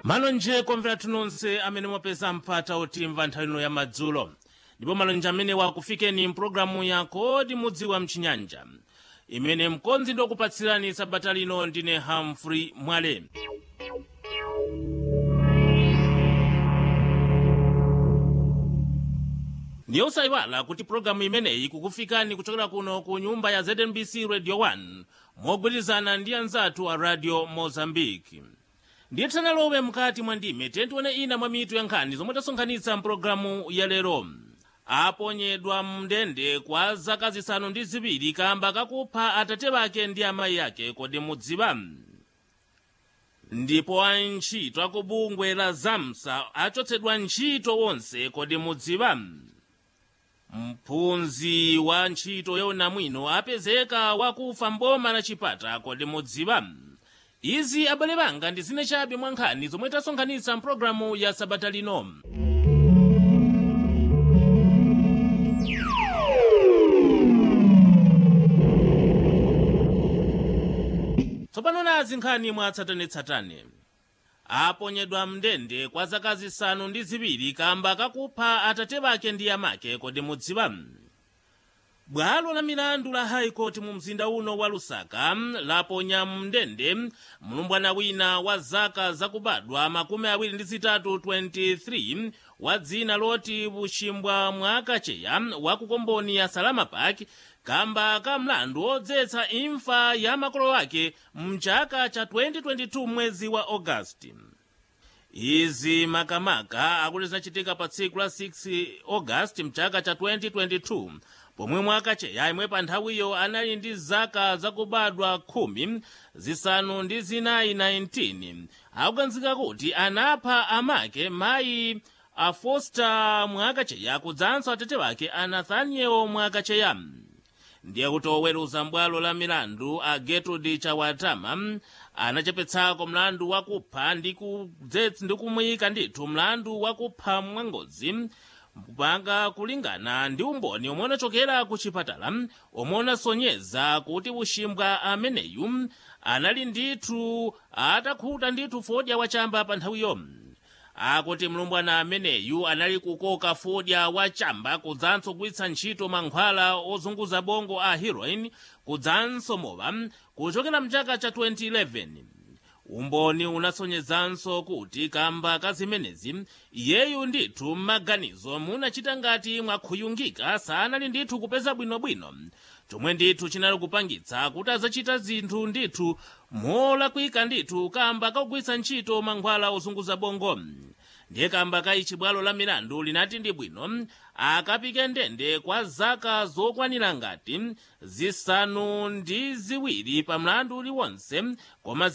malonje komvera nonse amene mwapeza mpata otimva nthawi ino ya madzulo ndipo malonje amene wakufikeni mpulogalamu ya kodi mudziwa mchinyanja imene mkonzi ndikupatsirani sabata lino ndine humphrey mwale ndiye usayiwala kuti pulogalamu imeneyi kukufikani kuchokera kuno ku nyumba ya znbc radio 1 mogwirizana ndi anzathu a radio mozambique ndiye tisanalowe mkati mwa ndime tentione ina mwa mitu ya nkhani zomwe tasonkhanitsa mpulogalamu ya lero aponyedwa mndende kwa zaka zisanu ndi ziwiri kamba kakupha atate bake ndi amayi ake kodi mudziwa ndipo antchito akubungwe la zamsa achotsedwa ntchito wonse kodi mudziwa mphunzi wa ntchito yaunamwino apezeka wakufa mboma la chipata kodi mudziwa izi abale banga ndi zine chabe mwa nkhani zomwe tasonkhanitsa mpulogalamu ya sabata lino tsopano nazi nkhani mwatsatanetsatane aponyedwa mndende kwa zaka zisanu ndi ziwiri kamba kakupha atate bake ndi amake kodi mudziwa bwalo la milandu la high court mu mzinda uno wa lusaka laponya mndende mlumbwana wina wa zaka zakubadwa makumi awiri ndi zitatu 23 wa dzina loti buchimbwa mwakacheya wa kukomboni ya salama park kamba ka mlandu odzetsa imfa ya makolo ake mchaka cha 2022 mwezi wa augasti izi makamaka akuti zinachitika pa tsiku la 6 augasti mchaka cha 2022 pomwe mwakacheya imwe pa nthawiyo anali ndi zaka zakubadwa khumi zisanu ndi zinayi 19 akuganizika kuti anapha amake mayi a foster mwakacheya kudzanso atate wake a nathaniel mwakacheya ndiye kuti oweruza mbwalo la milandu a gertrude chawatama anachepetsako mlandu wakupha ndi kumuyika ndithu mlandu wakupha mwangozi kupanga kulingana ndi umboni omwe unachokera ku chipatala omwe unasonyeza kuti uchimbwa ameneyu anali ndithu atakhuta ndithu fodya wachamba pa nthawiyo akuti mlumbwana ameneyu anali kukoka fodya wachamba kudzanso kugwiritsa ntchito mankhwala ozunguza bongo a heroin kudzanso mowa kuchokera mchaka cha 2011 umboni unasonyezanso kuti kamba ka zimenezi iyeyu ndithu m'maganizo munachita ngati mwakhuyungika sanali ndithu kupeza bwinobwino chomwe ndithu chinali kupangitsa kuti azachita zinthu ndithu molakwika ndithu kamba kakugwiritsa ntchito mankhwala ozunguza bongo ndiye kamba ka ichi bwalo la milandu linati ndi bwino akapike ndende kwa zaka zokwanira ngati zisanu ndi ziwiri pa mlandu uliwonse koma